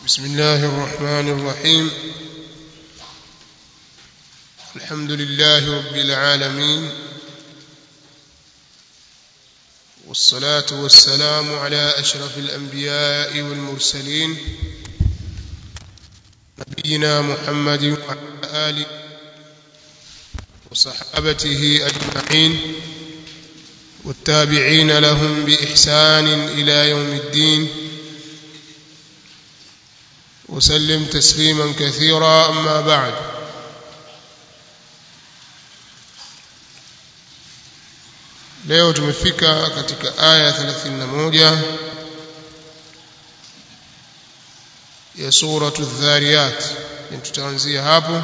بسم الله الرحمن الرحيم الحمد لله رب العالمين والصلاة والسلام على أشرف الأنبياء والمرسلين نبينا محمد وعلى آله وصحابته أجمعين والتابعين لهم بإحسان إلى يوم الدين وسلم تسليما كثيرا أما بعد leo tumefika katika aya 31 ya suratu dhariyat tutaanzia hapo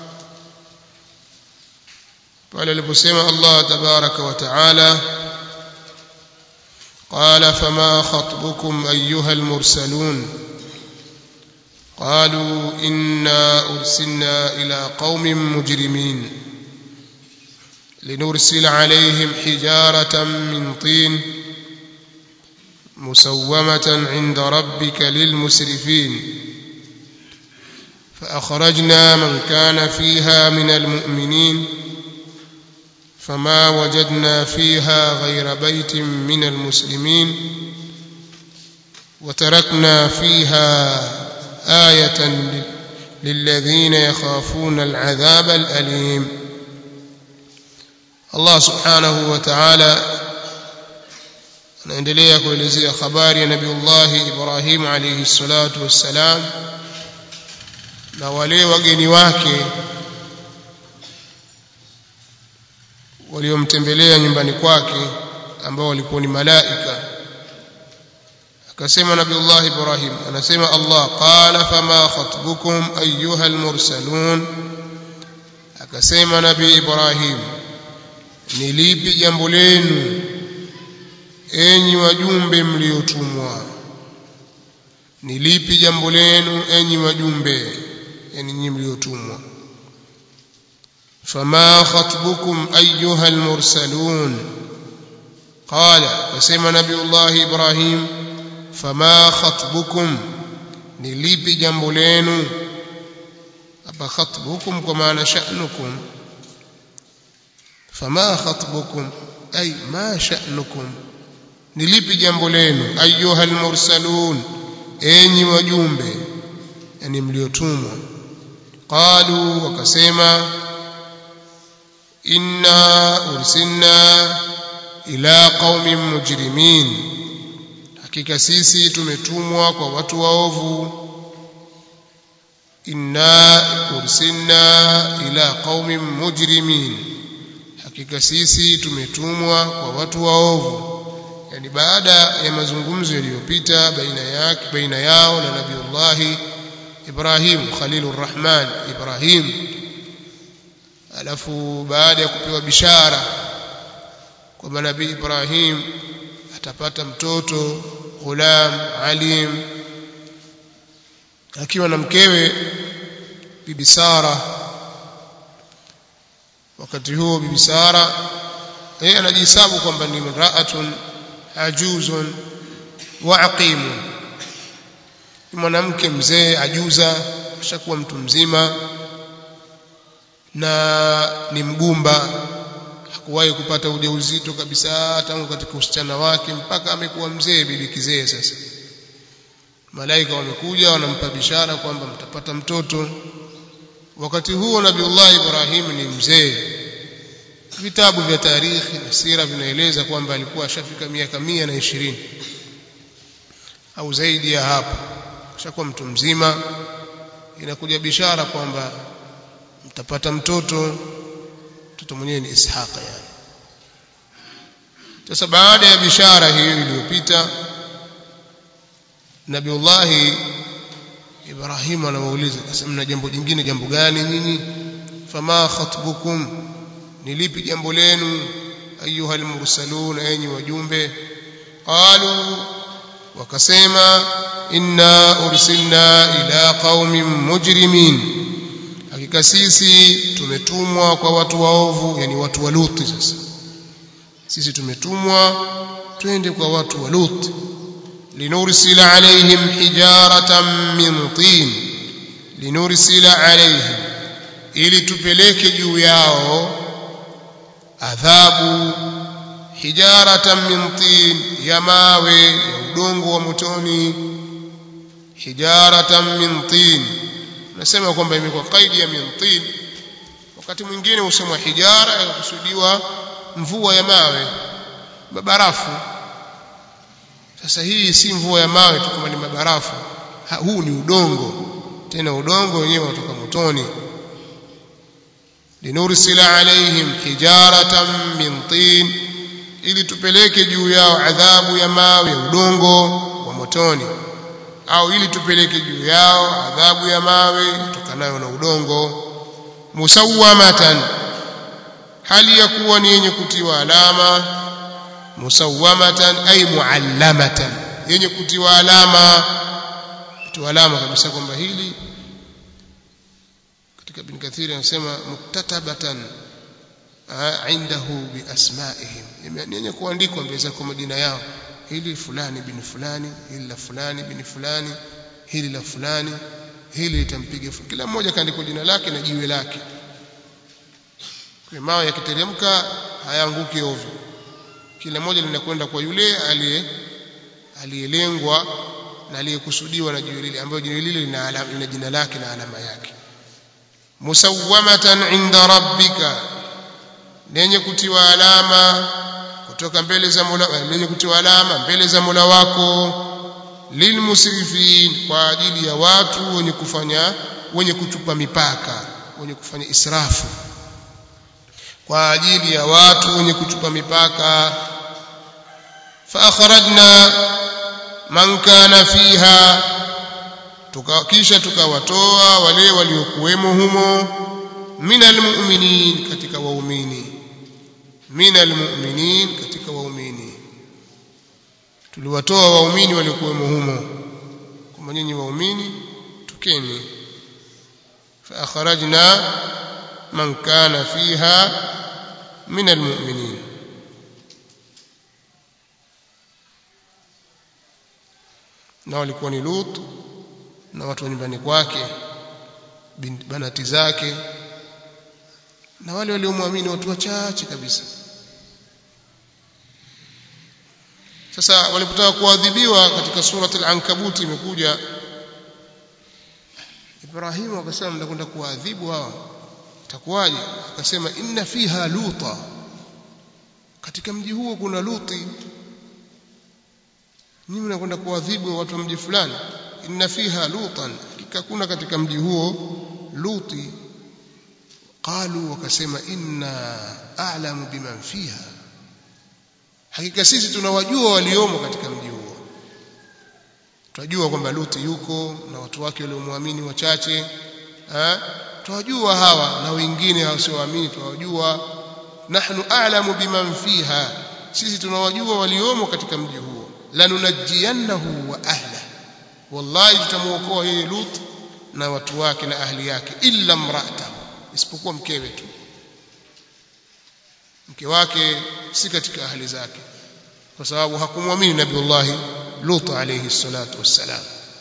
pale aliposema Allah tabaraka wa taala قال فما خطبكم أيها المرسلون قالوا إنا أرسلنا إلى قوم مجرمين لنرسل عليهم حجارة من طين مسومة عند ربك للمسرفين فأخرجنا من كان فيها من المؤمنين فما وجدنا فيها غير بيت من المسلمين وتركنا فيها آية للذين يخافون العذاب الأليم Allah subhanahu wa ta'ala anaendelea kuelezea habari ya Nabiullah Ibrahim alayhi salatu wassalam na wale wageni wake waliomtembelea nyumbani kwake ambao walikuwa ni malaika akasema Nabiullah Ibrahim anasema Allah qala fama khatbukum ayyuha almursalun akasema Nabii Ibrahim ni lipi jambo lenu enyi wajumbe mliotumwa ni lipi jambo lenu enyi wajumbe yani nyinyi mliotumwa fama khatbukum ayyuha almursalun qala kasema nabiullah ibrahim fama khatbukum ni lipi jambo lenu hapa khatbukum kwa maana sha'nukum فما خطبكم أي ما شأنكم نلipi jambo lenu ayuha almursalun enyi wajumbe yani mliotumwa qalu wakasema inna ursilna ila qaumin mujrimin hakika sisi tumetumwa kwa watu waovu inna ursilna ila qaumin mujrimin hakika sisi tumetumwa kwa watu waovu yani baada ya mazungumzo yaliyopita baina yake baina yao na nabiullahi Ibrahim Khalilur Rahman Ibrahim alafu baada ya kupewa bishara kwamba nabii Ibrahim atapata mtoto ghulam alim akiwa na mkewe bibi Sara wakati huo bibi Sara yeye anajihesabu kwamba ni mraatun ajuzun wa aqimun ni mwanamke mzee ajuza ashakuwa mtu mzima na ni mgumba hakuwahi kupata ujauzito kabisa tangu katika usichana wake mpaka amekuwa mzee bibi kizee sasa malaika wamekuja wanampa bishara kwamba mtapata mtoto wakati huo nabiullah Ibrahim ni mzee vitabu vya tarikhi na sira vinaeleza kwamba alikuwa ashafika miaka mia na ishirini au zaidi ya hapo ashakuwa mtu mzima inakuja bishara kwamba mtapata mtoto mtoto mwenyewe ni Ishaqa yani sasa baada ya bishara hiyo iliyopita Nabiullahi Ibrahim anawauliza akasema mna jambo jingine jambo gani nyinyi fama khatbukum ni lipi jambo lenu ayuha almursalun enyi wajumbe qalu wakasema inna ursilna ila qaumin mujrimin hakika sisi tumetumwa kwa watu waovu yani watu wa Luti sasa sisi tumetumwa twende kwa watu wa Luti linursila alaihim hijaratan min tin linursila alaihim ili tupeleke juu yao adhabu hijaratan min tin ya mawe ya udongo wa motoni hijaratan min tin nasema kwamba imekuwa kaidi ya min tin wakati mwingine husemwa hijara yakusudiwa mvua ya mawe mabarafu sasa hii si mvua ya mawe tu kama ni mabarafu ha, huu ni udongo tena udongo wenyewe unatoka motoni linursila alaihim hijaratan min tin ili tupeleke juu yao adhabu ya mawe ya udongo wa motoni au ili tupeleke juu yao adhabu ya mawe tokanayo na udongo musawwamatan hali ya kuwa ni yenye kutiwa alama musawwamatan ay muallamatan yenye kutiwa alama kutiwa alama kabisa kwamba hili katika ibn kathiri anasema muktatabatan indahu biasmaihim yenye kuandikwa mbele zako majina yao hili fulani bin fulani hili la fulani bin fulani hili la fulani hili litampiga kila mmoja kaandikwa jina lake na jiwe lake kwa mawe yakiteremka hayaanguki ovyo kila moja linakwenda kwa yule aliye aliyelengwa na aliyekusudiwa na jiwe lile ambayo jiwe lile lina, lina jina lake na alama yake musawwamatan inda rabbika lenye kutiwa alama kutoka mbele za Mola lenye kutiwa alama mbele za Mola wako lilmusrifin kwa ajili ya watu wenye kufanya wenye kuchupa mipaka wenye kufanya israfu kwa ajili ya watu wenye kuchupa mipaka fa akhrajna man kana fiha tuka, kisha tukawatoa wale waliokuwemo humo minal mu'minin katika waumini minal mu'minin katika waumini tuliwatoa waumini waliokuwemo humo kama nyinyi waumini tukeni fa akhrajna man kana fiha minal mu'minin na walikuwa ni Lut na watu wa nyumbani kwake banati zake na wale waliomwamini watu wachache kabisa sasa walipotaka kuadhibiwa katika surat al-ankabut imekuja Ibrahim akasema mnakwenda kuadhibu hawa itakuwaje akasema inna fiha luta katika mji huo kuna luti nyinyi mnakwenda kuadhibu watu wa mji fulani inna fiha lutan hakika kuna katika mji huo luti qalu wakasema inna a'lamu biman fiha hakika sisi tunawajua waliomo katika mji huo tunajua kwamba luti yuko na watu wake waliomwamini wachache eh tunajua hawa na wengine wasioamini tunawajua nahnu a'lamu biman fiha sisi tunawajua waliomo katika mji huo lanunajjiyannahu wa ahla wallahi tutamuokoa yeye lut na watu wake na ahli yake illa mra'atahu isipokuwa mkewe tu mke wake si katika ahli zake kwa sababu hakumwamini nabiullahi lut alayhi salatu wassalam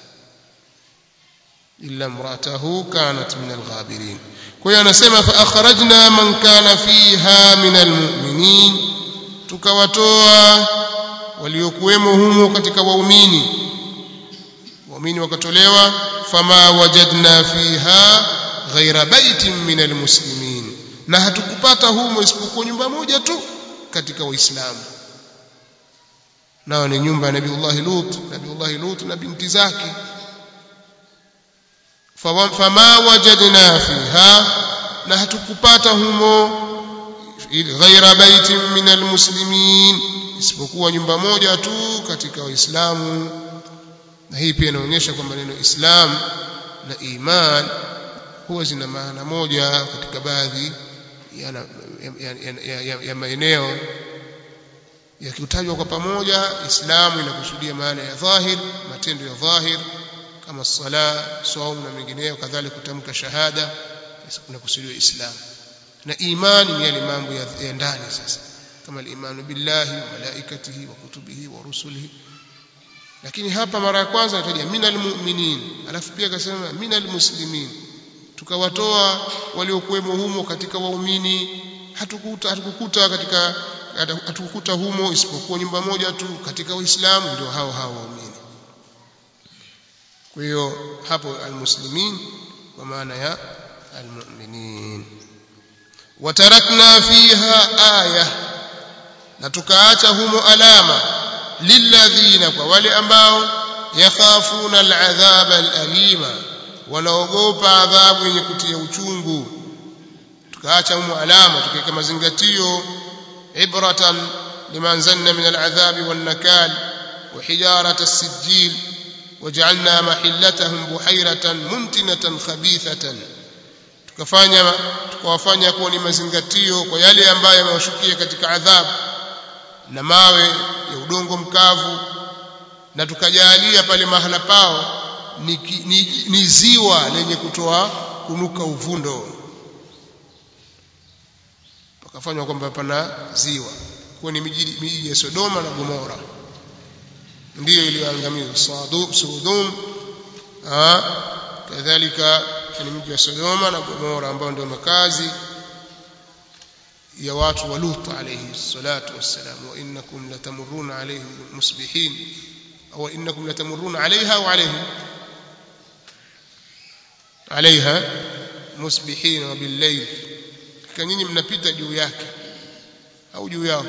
illa imra'atahu kanat min alghabirin kwa hiyo anasema fa akhrajna man kana fiha min almu'minin tukawatoa waliokuwemo humo katika waumini waumini wakatolewa fama wajadna fiha ghaira baitin min almuslimin na hatukupata humo isipokuwa nyumba moja tu katika waislamu nao ni nyumba ya nabiullahi lut nabiullahi lut na binti zake fama wajadna fiha na hatukupata humo ghaira baitin min almuslimin isipokuwa nyumba moja tu katika waislamu na hii pia inaonyesha kwamba neno islam na iman huwa zina maana moja katika baadhi ya, ya, ya, ya, ya maeneo yakitajwa kwa pamoja islamu inakusudia maana ya dhahir matendo ya dhahir kama sala saum na mengineyo kadhalika kutamka shahada kunakusudiwa islam na imani ni yale mambo ya, ya ndani sasa kama al-imanu billahi wa malaikatihi wa kutubihi wa rusulihi lakini hapa mara ya kwanza ataja minal mu'minin alafu pia akasema minal muslimin tukawatoa waliokuwemo humo katika waumini hatukukuta hatukukuta katika hatukukuta humo isipokuwa nyumba moja tu katika waislamu ndio hao hao waumini kwa hiyo hapo almuslimin kwa maana ya almu'minin watarakna fiha aya na tukaacha humo alama lilladhina kwa wale ambao yakhafuna al'adhaba al'alima wanaogopa adhabu yenye kutia uchungu tukaacha humo alama tukiweka mazingatio ibratan liman zanna min al'adhabi wan nakal wa hijarat as-sijil وجعلنا محلتهم بحيرة منتنة خبيثة tukafanya tukawafanya kuwa ni mazingatio kwa yale ambayo yamewashukia katika adhabu na mawe ya udongo mkavu na tukajalia pale mahala pao ni, ni, ni ziwa lenye kutoa kunuka uvundo pakafanywa kwamba pana ziwa kwa ni miji ya Sodoma na Gomora ndiyo iliyoangamizwa Sodom kadhalika ni mji wa Sodoma na Gomora ambao ndio makazi ya watu wa Lut alayhi salatu wassalam wa innakum latamurruna alayhim musbihin au innakum latamurruna alayha au alayhim alayha musbihin wa billayl kama nyinyi mnapita juu yake au juu yao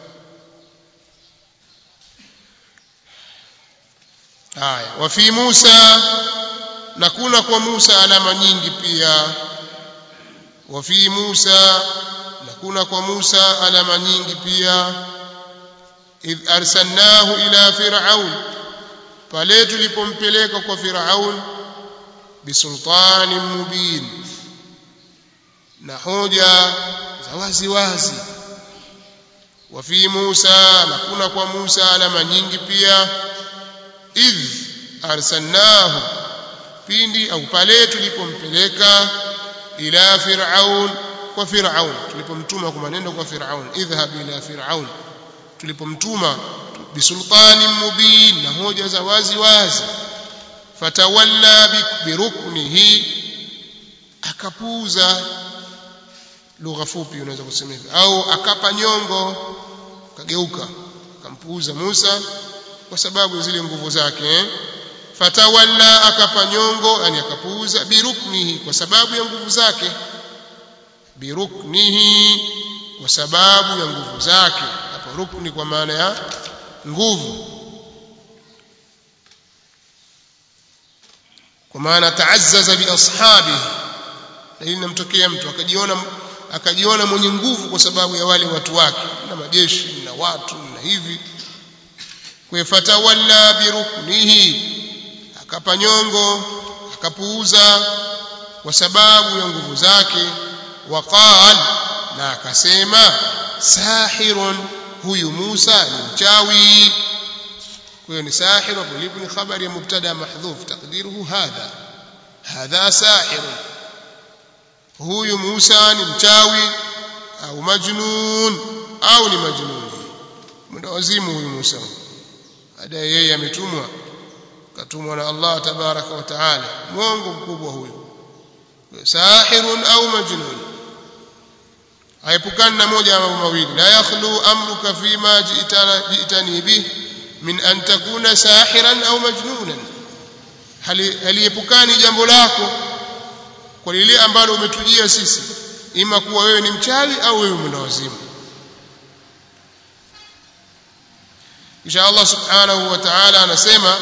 haya wa fi Musa na kuna kwa Musa alama nyingi pia wa fi Musa na kuna kwa Musa alama nyingi pia idh arsalnahu ila fir'aun pale tulipompeleka kwa fir'aun bisultanin mubin na hoja za wazi wazi wa fi Musa na kuna kwa Musa alama nyingi pia idh arsalnahu pindi au pale tulipompeleka ila fir'aun kwa fir'aun tulipomtuma kwa maneno kwa fir'aun idhhab ila fir'aun tulipomtuma bisultanin mubin na hoja za wazi wazi fatawalla biruknihi akapuuza lugha fupi unaweza kusema hivi au akapa nyongo kageuka akampuuza Musa kwa sababu zile nguvu zake eh? fatawalla akapa nyongo yani akapuuza biruknihi kwa sababu ya nguvu zake biruknihi kwa sababu ya nguvu zake hapo rukni kwa maana ya nguvu kwa maana taazzaza bi ashabihi na hili namtokea mtu akajiona akajiona mwenye nguvu kwa sababu ya wale watu wake na majeshi na watu na hivi kwa fatawalla biruknihi akapa nyongo akapuuza kwa sababu ya nguvu zake waqal na akasema sahirun huyu Musa ni mchawi kwa hiyo ni sahir hapo lipo ni khabari ya mubtada mahdhuf taqdiruhu hadha hadha sahirun huyu Musa ni mchawi au majnun au ni majnun mwenda wazimu huyu Musa baada yeye ametumwa katumwa na Allah tabaraka wa taala mwongo mkubwa huyu sahirun au majnun aepukana na moja ya mambo mawili la yakhlu amruka fima ji'tana ji'tani bih min an takuna sahiran au majnunan haliepukani jambo lako kwa lile ambalo umetujia sisi ima kuwa wewe ni mchawi au wewe mwenda wazimu kisha Allah subhanahu wa ta'ala anasema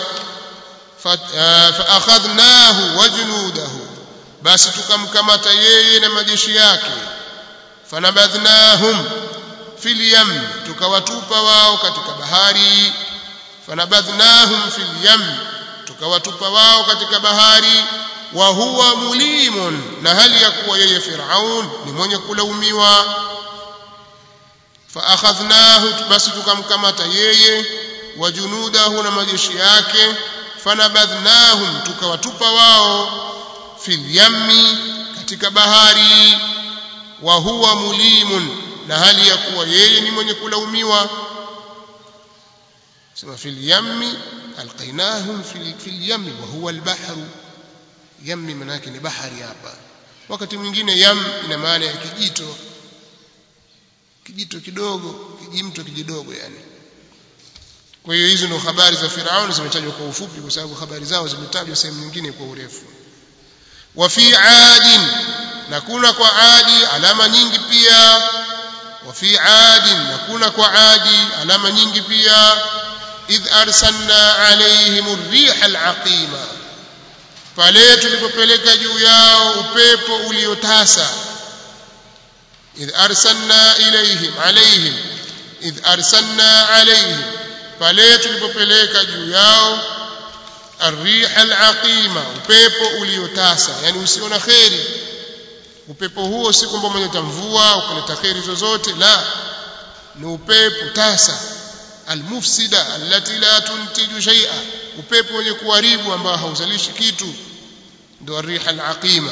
فأخذناه وجنوده basi tukamkamata yeye na majeshi yake fanabadhnahum fil yam tukawatupa wao katika bahari fanabadhnahum fil yam tukawatupa wao katika bahari wa huwa mulimun na hali ya kuwa yeye Firaun ni mwenye kulaumiwa faakhadhnahu basi tukamkamata yeye wa junudahu na majeshi yake fanabadhnahum tukawatupa wao fil yammi katika bahari wa huwa mulimun na hali ya kuwa yeye ni mwenye kulaumiwa sema fil yammi alqainahum fil fil yammi wa huwa albahru yammi maana yake ni bahari hapa wakati mwingine yam ina maana ya kijito kijito kidogo kijimto kijidogo yani kwa hiyo hizo ndio habari za Firauni zimetajwa kwa ufupi kwa sababu habari zao zimetajwa sehemu nyingine kwa urefu wa fi adin na kuna kwa adi alama nyingi pia wa fi adin na kuna kwa adi alama nyingi pia idh arsalna alaihim ar-riha al-aqima pale tulipopeleka juu yao upepo uliotasa idh arsalna ilaihim alaihim idh arsalna alaihim pale tulipopeleka juu yao arriha alaqima upepo uliotasa yani usio na kheri upepo huo si kwamba umeleta mvua ukaleta kheri zozote la ni upepo tasa almufsida allati la tuntiju shay'a upepo wenye kuharibu ambao hauzalishi kitu ndio arriha alaqima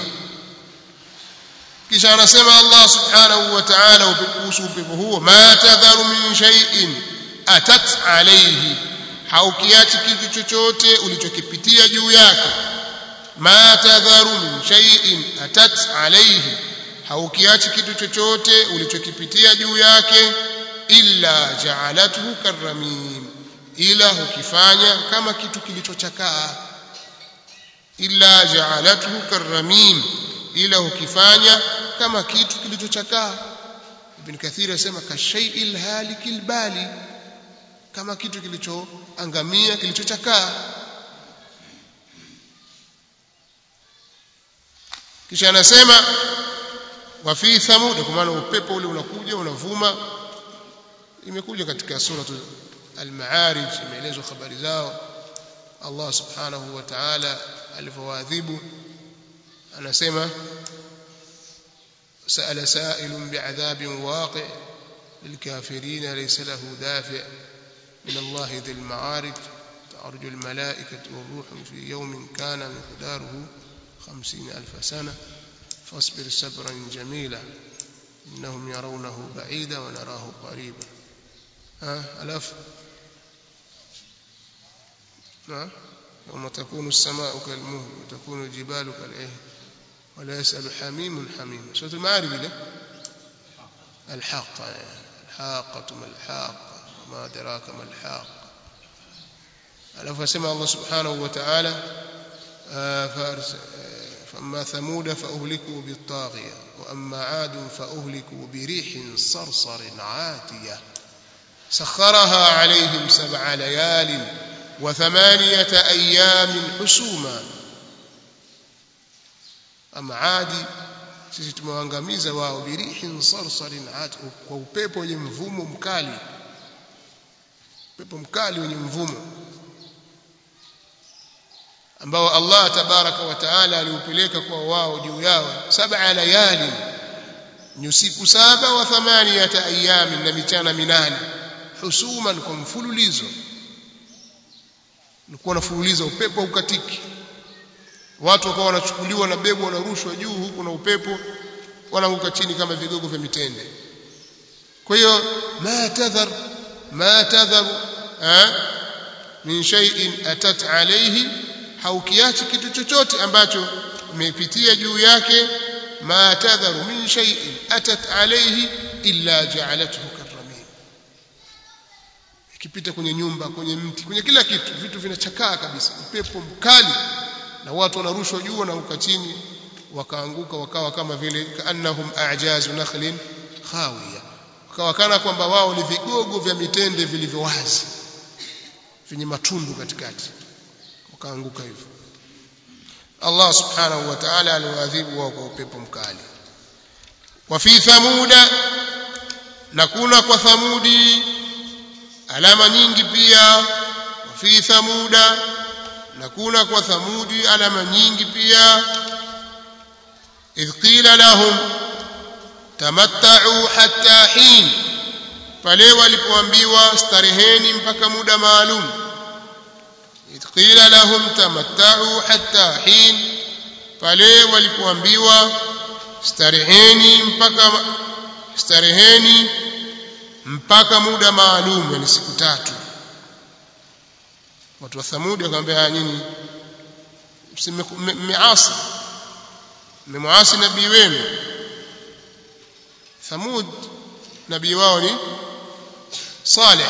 kisha anasema Allah subhanahu wa ta'ala kuhusu upepo huo ma tadharu min shay'in atat alayhi haukiachi kitu chochote ulichokipitia juu yake ma tadharu min shay'in atat alayhi haukiachi kitu chochote ulichokipitia juu yake illa ja'alathu karramim ila hukifanya kama kitu kilichochakaa illa ja'alathu karramim ila hukifanya kama kitu kilichochakaa ibn kathir asema kashay'il halikil bali kama kitu kilichoangamia kilichochakaa kisha anasema wa fi thamud kwa maana upepo ule unakuja unavuma imekuja katika sura al-ma'arij imeelezwa habari zao Allah subhanahu wa ta'ala alivyowaadhibu anasema سأل سائل بعذاب واقع للكافرين ليس له دافع من الله ذي المعارج تعرج الملائكة والروح في يوم كان مقداره خمسين ألف سنة فاصبر صبرا جميلا إنهم يرونه بعيدا ونراه قريبا ها ألف ها يوم تكون السماء كالمهل وتكون الجبال كالعهن ولا يسأل حميم حميم سورة المعارج له الحاقة الحاقة ما الحاقة وما أدراك ما الحاقة ألف سمع الله سبحانه وتعالى فأما ثمود فأهلكوا بالطاغية وأما عاد فأهلكوا بريح صرصر عاتية سخرها عليهم سبع ليال وثمانية أيام حسوما ama adi sisi tumewaangamiza wao birihin sarsarin at kwa upepo wenye mvumo mkali upepo mkali wenye mvumo ambao Allah tabaraka wa taala aliupeleka kwa wao juu yao saba layali ni usiku saba wa thamaniyata ayami na michana minane husuman kwa mfululizo nilikuwa nafululiza upepo ukatiki watu wakawa wanachukuliwa na bebu wanarushwa juu huku na upepo wanaanguka chini kama vigogo vya mitende kwa hiyo ma tadhar ma tadhar min shay'in atat alayhi haukiachi kitu chochote ambacho umepitia juu yake ma tadharu min shay'in atat alayhi illa ja'alathu karramin ikipita kwenye nyumba kwenye mti kwenye kila kitu vitu vinachakaa kabisa upepo mkali na watu wanarushwa juu wanaanguka chini wakaanguka wakawa kama vile kaannahum a'jazu nakhlin khawiya wakawa kana kwamba wao ni vigogo vya mitende vilivyo wazi vyenye matundu katikati wakaanguka hivyo Allah subhanahu wa ta'ala aliwaadhibu wao kwa upepo mkali wa fi thamuda na kuna kwa thamudi alama nyingi pia wa fi thamuda na kuna kwa thamudi alama nyingi pia idh qila lahum tamatta'u hatta hin pale walipoambiwa stareheni mpaka muda maalum idh qila lahum tamatta'u hatta hin pale walipoambiwa stareheni mpaka stareheni mpaka muda maalum yani siku tatu watu wa Thamudi wakamwambia nyinyi mmeasi mmemwasi nabii wenu Thamud nabii wao ni Saleh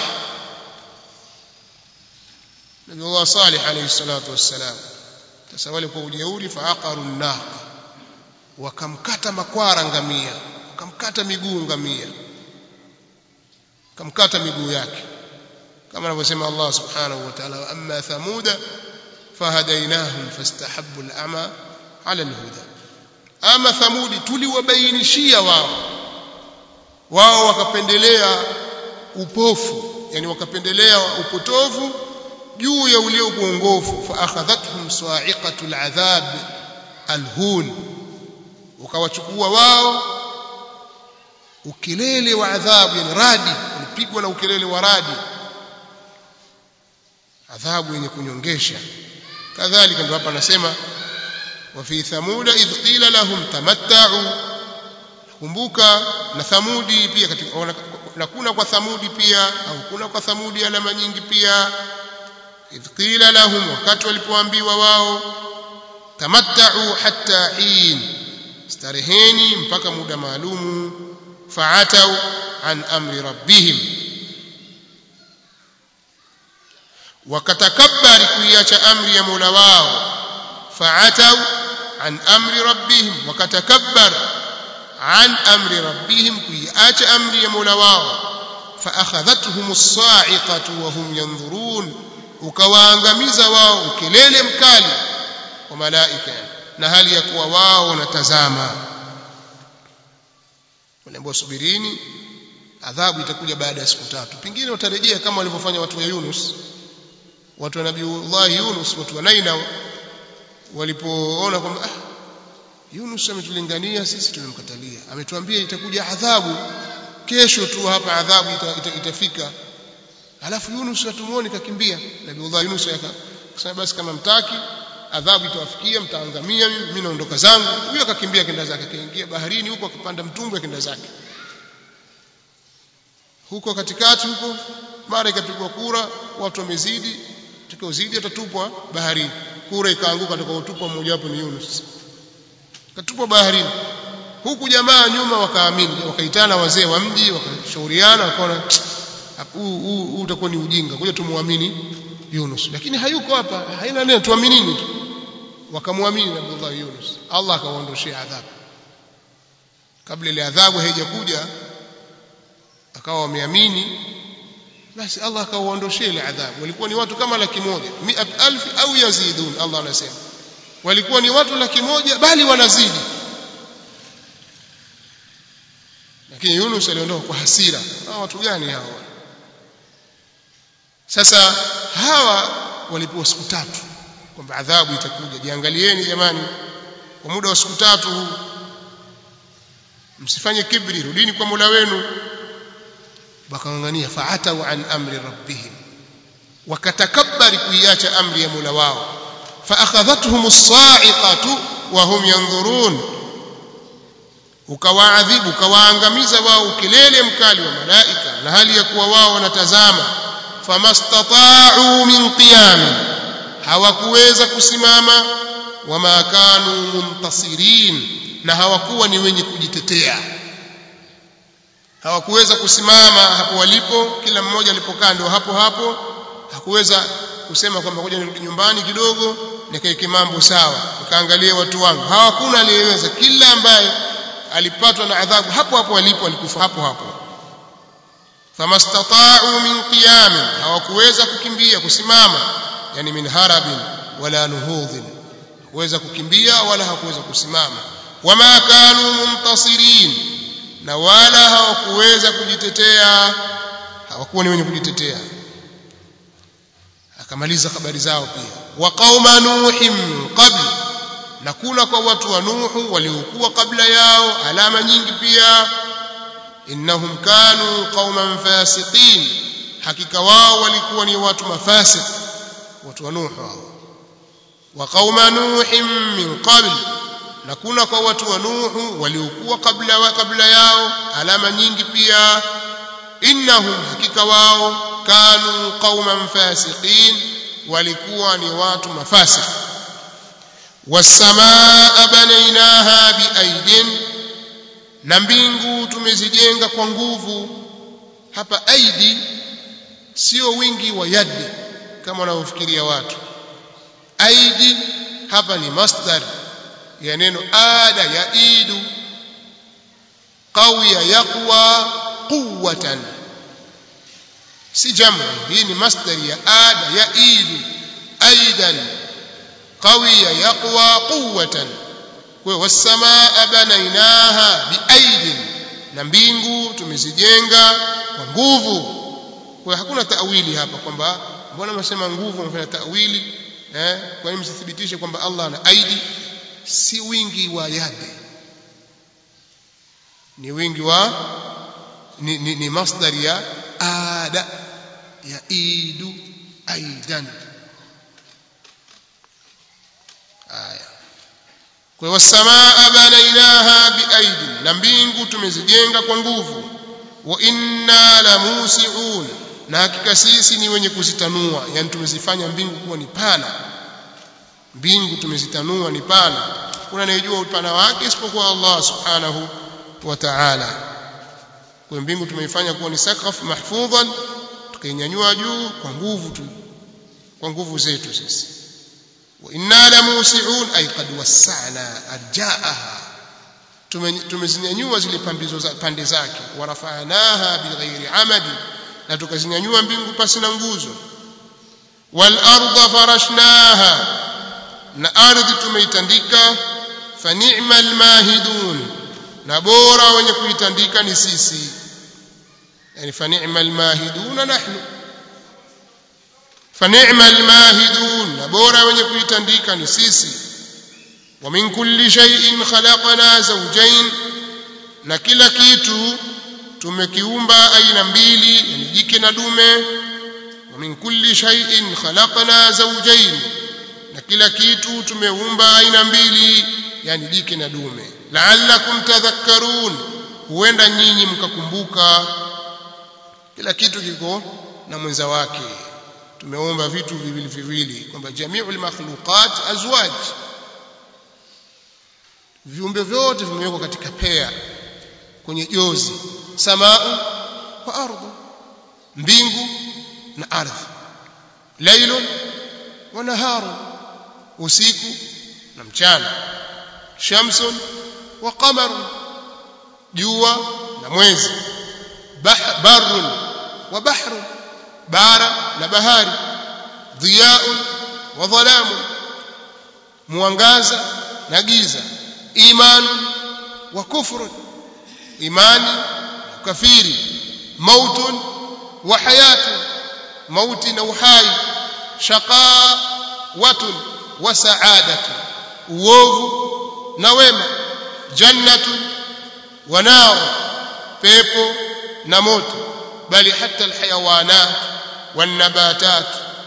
Nabii Allah Saleh alayhi salatu wassalam sasa wale kwa ujeuri faaqaru naqa wakamkata makwara ngamia wakamkata miguu ngamia wakamkata miguu yake kama anavyosema Allah subhanahu wa ta'ala amma thamuda fahadainahum fastahabbu al-ama ala al-huda ama thamudi tuliwabainishia wao wao wakapendelea upofu yani wakapendelea upotovu juu ya ule uongofu fa akhadhathum sa'iqatu al-adhab al-hun ukawachukua wao ukelele wa adhabu yani radi ulipigwa na ukelele wa radi adhabu yenye kunyongesha kadhalika ndio hapa anasema wa fi thamuda idh qila lahum tamatta'u kumbuka na thamudi pia katika na kuna kwa thamudi pia au kuna kwa thamudi alama nyingi pia idh qila lahum wakati walipoambiwa wao tamatta'u hatta hin stareheni mpaka muda maalumu fa'atau an amri rabbihim wakatakabbari kuiacha amri ya Mola wao fa'atau an amri rabbihim wakatakabbar an amri rabbihim kuiacha amri ya Mola wao فأخذتهم الصاعقة وهم ينظرون ukawaangamiza wao ukelele mkali wa malaika na hali ya kuwa wao wanatazama waliambiwa subirini adhabu itakuja baada ya siku tatu pengine watarejea kama walivyofanya watu wa Yunus watu wa Nabiiullah Yunus watu wa Naina walipoona kwamba ah Yunus ametulingania sisi tumemkatalia ametuambia itakuja adhabu kesho tu hapa adhabu ita, ita, itafika alafu Yunus hatumuoni kakimbia Nabiiullah Yunus akasema basi kama mtaki adhabu itawafikia mtaangamia mimi naondoka zangu huyo akakimbia kenda zake akaingia baharini huko akapanda mtumbwi kenda zake huko katikati huko mara ikapigwa kura watu wamezidi utakaozidi atatupwa baharini kura ikaanguka atakaotupwa mmoja wapo ni Yunus katupwa baharini huku jamaa nyuma wakaamini wakaitana wazee wa mji wakashauriana wakaona huu huu utakuwa ni ujinga ngoja tumuamini Yunus lakini hayuko hapa haina neno tuaminini tu wakamwamini Abdullah Yunus Allah akawaondoshia adhabu kabla ile adhabu haijakuja akawa wameamini basi Allah akawaondoshia ile adhabu walikuwa ni watu kama laki moja mi'at alf au yazidun Allah anasema walikuwa ni watu laki moja bali wanazidi lakini Yunus aliondoka kwa hasira hawa watu gani hawa sasa hawa walipewa siku tatu kwamba adhabu itakuja jiangalieni jamani kwa muda wa siku tatu huu msifanye kibri rudini kwa Mola wenu wakangangania fa'atau an amri rabbihim wakatakabbari kuiacha amri ya Mola wao فأخذتهم الصاعقة وهم ينظرون ukawaadhibu ukawaangamiza wao ukilele mkali wa malaika na hali ya kuwa wao wanatazama famastata'u min qiyam hawakuweza kusimama wama kanu muntasirin na hawakuwa ni wenye kujitetea hawakuweza kusimama hapo walipo kila mmoja alipokaa ndio hapo hapo hakuweza kusema kwamba ngoja nirudi nyumbani kidogo nikaeke mambo sawa nikaangalie watu wangu hawakuna aliyeweza kila ambaye alipatwa na adhabu hapo hapo alipo alikufa hapo hapo famastata'u min qiyam hawakuweza kukimbia kusimama yani min harabin wala nuhudhin kuweza kukimbia wala hawakuweza kusimama wama kanu muntasirin na wala hawakuweza kujitetea hawakuwa ni wenye kujitetea akamaliza habari zao pia wa qauma nuhim qabl na kuna kwa watu wa nuhu waliokuwa kabla yao alama nyingi pia innahum kanu qauman fasiqin hakika wao walikuwa ni watu mafasiq watu wa nuhu hao wa qauma nuhim min qabl na kuna kwa watu wa nuhu waliokuwa kabla wa kabla yao alama nyingi pia innahum hakika wao kanu qauman fasiqin walikuwa ni watu mafasik wasamaa banainaha biaidin na mbingu tumezijenga kwa nguvu hapa aidi sio wingi wa yadi kama wanavyofikiria watu aidi hapa ni masdar ya neno ada ya idu qawiya yaqwa quwwatan si jamu hii ni masdar ya ada ya idu aidan qawiya yaqwa quwwatan kwa wasamaa banainaha biaidin na mbingu tumezijenga kwa nguvu kwa hakuna tawili hapa kwamba mbona mnasema nguvu mnafanya tawili eh kwa nini msithibitishe kwamba Allah ana aidi si wingi wa yadi ni wingi wa ni, ni, ni masdar ya ada ya idu aidan aya kwa hiyo samaa banainaha biaidi na mbingu tumezijenga kwa nguvu wa inna la musiun na hakika sisi ni wenye kuzitanua yani tumezifanya mbingu kuwa ni pana mbingu tumezitanua ni pana kuna anayejua upana wake isipokuwa Allah subhanahu wa ta'ala kwa mbingu tumeifanya kuwa ni sakaf mahfudhan tukainyanyua juu kwa nguvu tu kwa nguvu zetu sisi wa inna la musiun ay qad wassa'na arja'aha tumezinyanyua zile pambizo za pande zake warafa'naha bighairi amadi na tukazinyanyua mbingu pasi na nguzo wal arda farashnaha na ardhi tumeitandika fa ni'mal mahidun na bora wenye kuitandika ni sisi yani fa ni'mal mahidun nahnu fa ni'mal mahidun na bora wenye kuitandika ni sisi wa min kulli shay'in khalaqna zawjayn na kila kitu tumekiumba aina mbili yani jike na dume wa min kulli shay'in khalaqna zawjayn na kila kitu tumeumba aina mbili yani jike na dume la'allakum tadhakkarun huenda nyinyi mkakumbuka kila kitu kiko na mwenza wake tumeumba vitu viwili viwili kwamba jami'ul makhluqat azwaj viumbe vyote vimewekwa katika pea kwenye jozi samaa wa ardhi mbingu na ardhi lailun wa naharun usiku na mchana shamsun wa qamarun jua na mwezi barun wa bahrun bara na bahari dhiyaun wa dhalamun mwangaza na giza imanun wa kufrun imani kafiri mautun wa hayatun mauti na uhai shaqawatun wa sa'adatun uovu na wema jannatun wa nar pepo na moto bali hata alhayawanat wanabatat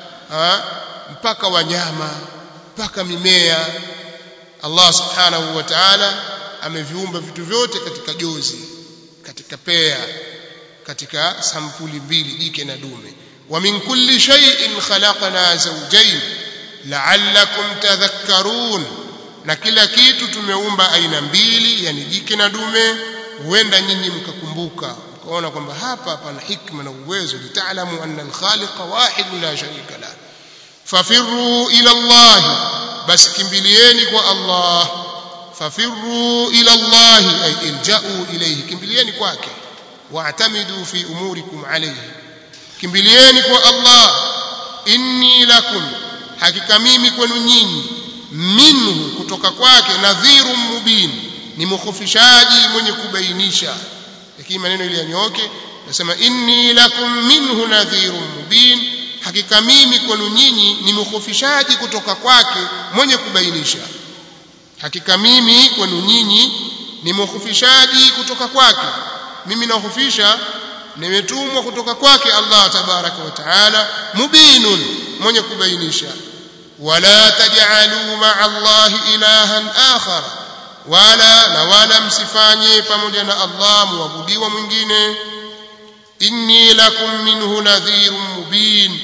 mpaka wanyama mpaka mimea Allah subhanahu wa ta'ala ameviumba vitu vyote katika jozi katika pea katika sampuli mbili jike na dume wa min kulli shay'in khalaqna zawjayn la'allakum tadhakkarun na kila kitu tumeumba aina mbili yani jike na dume huenda nyinyi mkakumbuka mkaona kwamba hapa pana hikma na uwezo litaalamu anna al-khaliqa wahid la sharika la fafirru ila Allah basi kimbilieni kwa Allah fafirru ila Allah ay ilja'u ilayhi kimbilieni kwake wa'tamidu fi umurikum alayhi kimbilieni kwa Allah inni lakum hakika mimi kwenu nyinyi minhu kutoka kwake nadhirun mubin ni mukhofishaji mwenye kubainisha lakini maneno ile yanyoke nasema inni lakum minhu nadhirun mubin hakika mimi kwenu nyinyi ni mukhofishaji kutoka kwake mwenye kubainisha hakika mimi kwenu nyinyi ni mukhofishaji kutoka kwake mimi nahofisha nimetumwa kutoka kwake Allah tabaraka wa taala mubinun mwenye kubainisha wala taj'alu ma'a Allah ilahan akhar wala na wala msifanye pamoja na Allah muabudiwa mwingine inni lakum minhu nadhirun mubin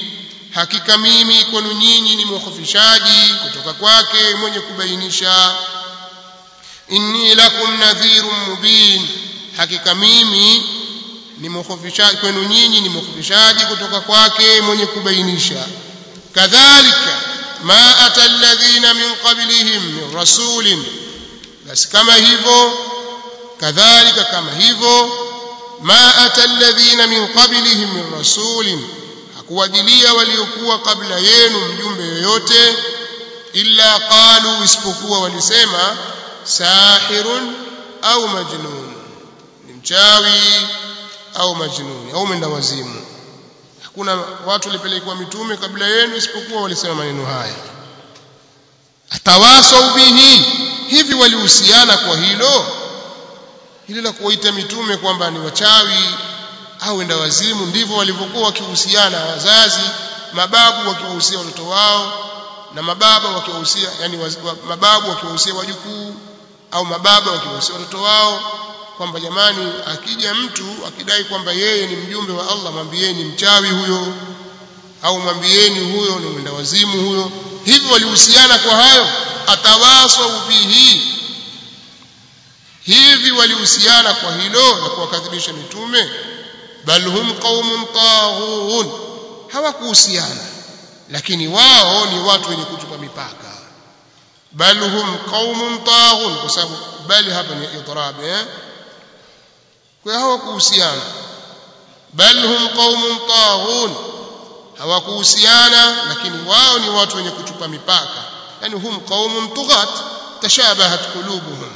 hakika mimi kwenu nyinyi ni mukhofishaji kutoka kwake mwenye kubainisha inni lakum nadhirun mubin hakika mimi ni mukhofishaji kwenu nyinyi ni mukhofishaji kutoka kwake mwenye kubainisha kadhalika ma ata alladhina min qablihim min rasulin basi kama hivyo kadhalika kama hivyo ma ata alladhina min qablihim min rasulin hakuwajilia waliokuwa kabla yenu mjumbe yoyote illa qalu isipokuwa walisema sahirun au majnun ni mchawi au majnuni au mwenda wazimu hakuna watu walipelekwa mitume kabla yenu isipokuwa walisema maneno haya atawasau bihi hivi walihusiana kwa hilo hili la kuwaita mitume kwamba ni wachawi au wenda wazimu ndivyo walivyokuwa wakihusiana wazazi mababu wakiwahusia watoto wao na mababa wakiwahusia yani mababu wakiwahusia wajukuu au mababa wakiwahusia watoto wao kwamba jamani akija mtu akidai kwamba yeye ni mjumbe wa Allah mwambieni mchawi huyo au mwambieni huyo ni mwenda wazimu huyo hivi walihusiana kwa hayo atawasau bihi hivi walihusiana kwa hilo na kuwakadhibisha mitume bal hum qaumun taghun hawakuhusiana lakini wao ni watu wenye kutupa mipaka bal hum qaumun taghun kwa sababu bali hapa ni idrab eh kwa hawakuhusiana bal hum qaumun taghun hawakuhusiana lakini wao ni watu wenye kutupa mipaka yani hum qaumun tughat tashabahat qulubuhum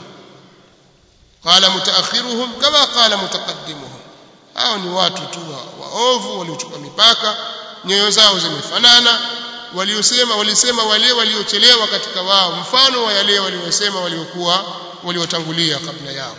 qala mutaakhiruhum kama qala mutaqaddimuhum hao ni watu tu waovu waliochupa mipaka nyoyo zao zimefanana waliosema walisema wale waliochelewa katika wao mfano wa yale waliosema waliokuwa waliotangulia kabla yao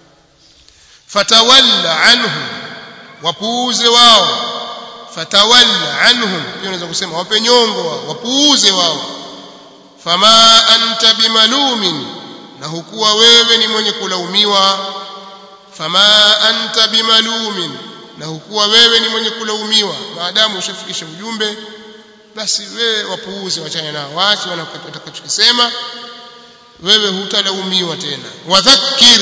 fatawalla anhum wapuuze wao fatawalla anhum hiyo unaweza kusema wape nyongo wao wapuuze wao fama anta bimalumin na hukuwa wewe ni mwenye kulaumiwa fama anta bimalumin na hukuwa wewe ni mwenye kulaumiwa maadamu ushafikisha ujumbe basi wewe wapuuze wachane nao waache watakachokisema wewe hutalaumiwa tena wadhakkir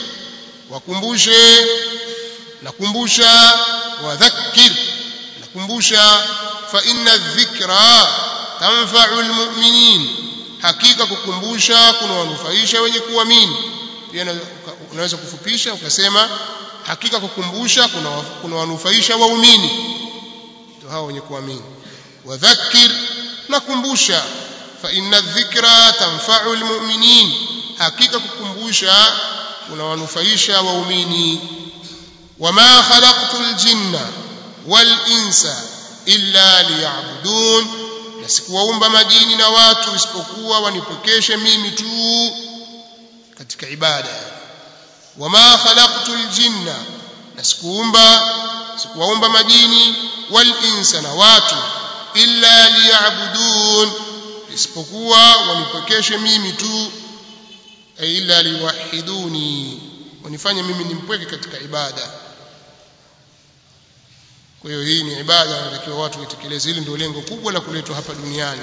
wakumbushe nakumbusha wadhakkir nakumbusha fa inna dhikra tanfa'u almu'minin hakika kukumbusha kuna wanufaisha wenye kuamini pia unaweza kufupisha ukasema hakika kukumbusha kuna kuna wanufaisha waumini ndio hao wenye kuamini wadhakkir nakumbusha fa inna dhikra tanfa'u almu'minin hakika kukumbusha kuna wanufaisha waumini wama khalaqtu aljinna wal insa illa liya'budun na sikuwaumba majini na watu isipokuwa wanipokeshe mimi tu katika ibada wama khalaqtu aljinna na sikuumba sikuwaumba majini wal insa na watu illa liya'budun isipokuwa wanipokeshe mimi tu ay illa liwahiduni wanifanye mimi nimpweke katika ibada kwa hiyo hii ni ibada inatakiwa watu waitekeleze hili ndio lengo kubwa la kuletwa hapa duniani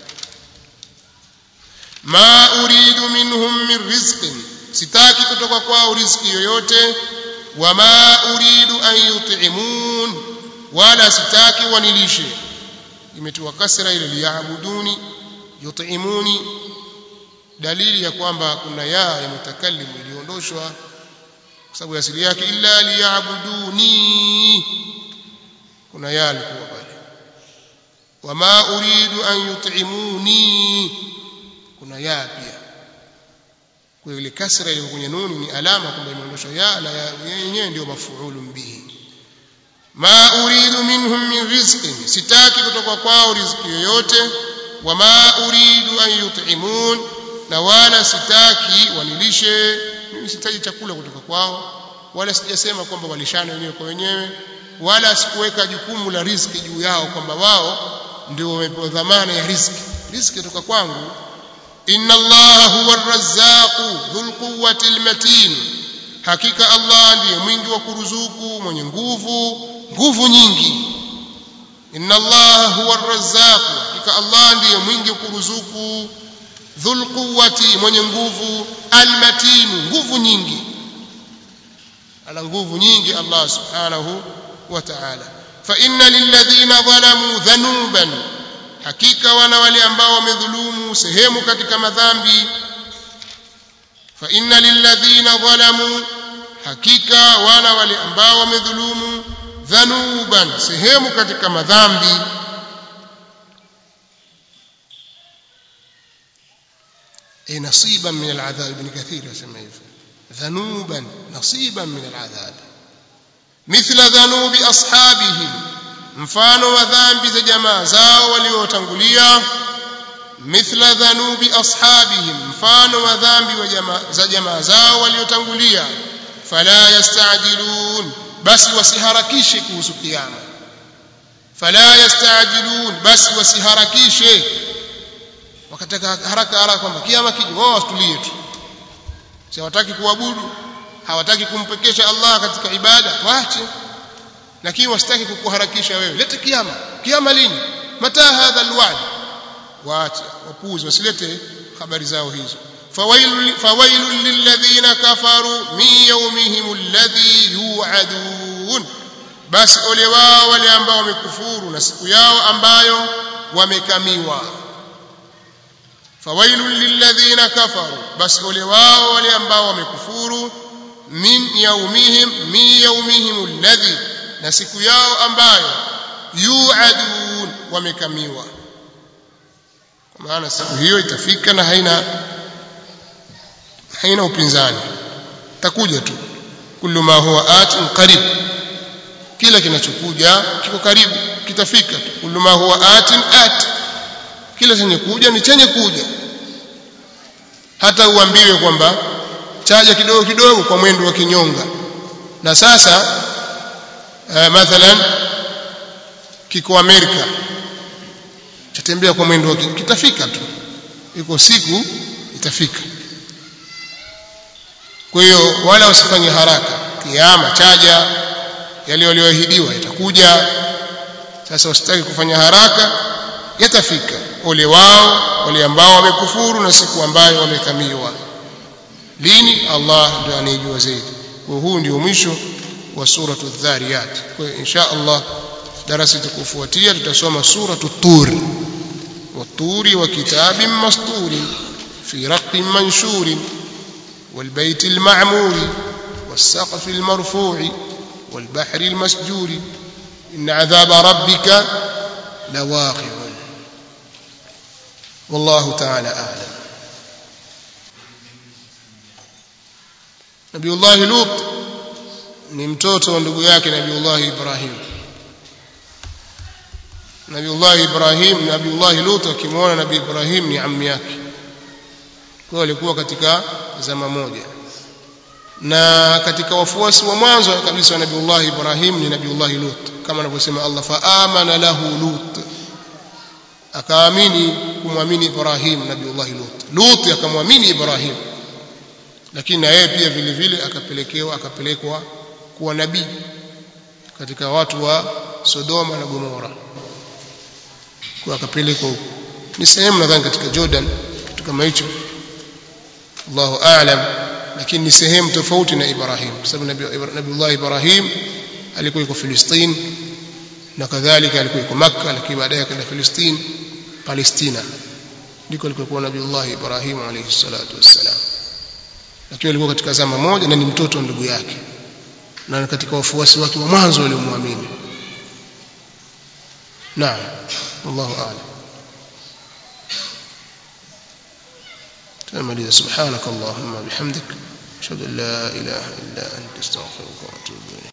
ma uridu minhum min rizqin sitaki kutoka kwao riziki yoyote wama uridu an yut'imun wala sitaki wanilishe imetiwa kasra ile liyabuduni yut'imuni dalili ya kwamba kuna ya ya mutakallim iliondoshwa kwa sababu asili yake illa liyabuduni kuna ya alikuwa pale wama uridu an yut'imuni kuna ya pia kwa ile kasra ile kwenye nuni ni alama kwamba imeondoshwa ya na yenyewe ndio mafuulun bihi ma uridu minhum min rizqin sitaki kutoka kwao riziki yoyote wama uridu an yut'imun na wala sitaki wanilishe mimi sitaji chakula kutoka kwao wala sijasema kwamba walishane wenyewe kwa wenyewe wala sikuweka jukumu la riziki juu yao kwamba wao ndio wamepewa dhamana ya riziki riziki kutoka kwangu inna allaha huwa arrazzaqu dhul quwwati almatin hakika allah ndiye mwingi wa kuruzuku mwenye nguvu nguvu nyingi inna allaha huwa arrazzaq hakika allah ndiye mwingi kuruzuku dhul quwwati mwenye nguvu almatinu nguvu nyingi ana nguvu nyingi allah subhanahu wa ta'ala fa inna lilladhina zalamu dhanuban hakika wana wale ambao wamedhulumu sehemu katika madhambi fa inna lilladhina zalamu hakika wana wale ambao wamedhulumu dhanuban sehemu katika madhambi ay nasiban min al'adhab ibn kathir yasema hivyo dhanuban nasiban min al'adhab mithla dhanubi ashabihim mfano wa dhambi za jamaa zao waliotangulia mithla dhanubi ashabihim mfano wa dhambi wa jamaa za jamaa zao waliotangulia fala yastajilun basi wasiharakishe kuhusu kiyama fala yastajilun basi wasiharakishe wakataka haraka haraka kwamba kiyama kije wao watulie tu si hawataki kuabudu hawataki kumpekesha Allah katika ibada waache lakini wasitaki kukuharakisha wewe lete kiyama kiyama lini mata hadha alwa'd waache wapuuze wasilete habari zao hizo فويل فويل للذين كفروا من يومهم الذي يوعدون basi ole wao wale ambao wamekufuru na siku yao ambayo wamekamiwa fawailul lilladhina kafaru basi ole wao wale ambao wamekufuru min yaumihim min yaumihim alladhi na siku yao ambayo yuadun wamekamiwa kwa maana siku hiyo itafika na haina haina upinzani takuja tu kullu ma huwa atin qarib kila kinachokuja kiko karibu kitafika tu kullu ma huwa atin at kila chenye kuja ni chenye kuja hata uambiwe kwamba chaja kidogo kidogo kwa mwendo wa kinyonga na sasa uh, mathalan kiko Amerika chatembea kwa mwendo wa kitafika tu iko siku itafika kwa hiyo wala usifanye haraka kiama chaja yale walioahidiwa yatakuja sasa usitaki kufanya haraka yatafika ole wao wale ambao wamekufuru na siku ambayo wamekamiwa lini Allah ndio anayejua zaidi kwa huu ndio mwisho wa suratu dhariyat kwa hiyo insha Allah darasa itakofuatia tutasoma suratu tur والطور وكتاب مسطور في رق منشور والبيت المعمور والسقف المرفوع والبحر المسجور إن عذاب ربك لواقع والله تعالى أعلم نبي الله لوط ni mtoto wa ndugu yake nabiullah ibrahim nabiullah ibrahim nabiullah lut akimwona nabii ibrahim ni ammi yake kwa walikuwa katika zama moja na katika wafuasi wa mwanzo kabisa wa nabiullah ibrahim ni nabiullah lut kama anavyosema Allah fa amana lahu lut akaamini kumwamini ibrahim nabiullah lut lut akamwamini ibrahim lakini na yeye pia vile vile akapelekewa akapelekwa kuwa nabii katika watu wa Sodoma na Gomora kwa akapelekwa huko ni sehemu nadhani katika Jordan kitu kama hicho Allahu a'lam lakini ni sehemu tofauti na Ibrahim kwa sababu Nabiullah Ibrahim alikuwa yuko Palestina na kadhalika alikuwa yuko Makka lakini baadaye akaenda Palestina Palestina ndiko alikokuwa Nabiullah Ibrahim alayhi salatu wassalam lakini alikuwa katika zama moja na ni mtoto wa ndugu yake na katika wafuasi wake wa mwanzo waliomwamini naam wallahu a'lam تمام سبحانك اللهم بحمدك أشهد أن لا إله إلا أنت استغفرك وأتوب إليك